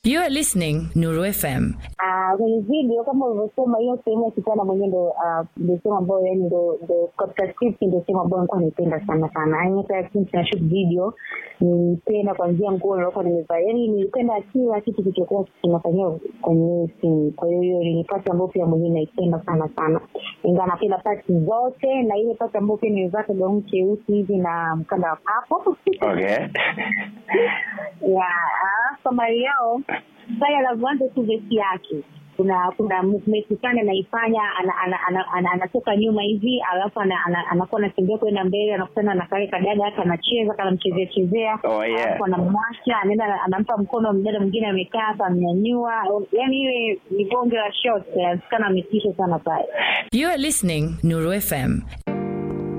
You are listening Nuru FM. Ah, kwenye video kama ulivyosema, hiyo sehemu ya kitanda mwenyewe ndo ah, ndo sehemu ambayo yani ndo ndo katika script ndo sehemu ambayo nilikuwa naipenda sana sana. Yani hata since na shoot video nilipenda kuanzia nguo nilikuwa nimevaa, yani nilipenda kila kitu kilichokuwa kinafanyia kwenye hiyo scene. Kwa hiyo hiyo ni pati ambayo pia mwenyewe naipenda sana sana, ingawa napenda pati zote, na ile pati ambayo pia nimevaa gauni cheusi hivi na mkanda wa papo Okay. ya alafu Mariao pale anavyoanza tu vesi yake kuna kuna movement sana anaifanya ana- ana- ana- ana- anatoka nyuma hivi alafu ana- ana- anakuwa anatembea kwenda mbele anakutana na kale kadada hata anacheza kanamchezea chezea Oh, yeah. alafu anamwacha anaenda anampa mkono mdada mwingine amekaa hapa amnyanyua yani ile ni bonge la shot inaonekana ametisha sana pale You are listening Nuru FM.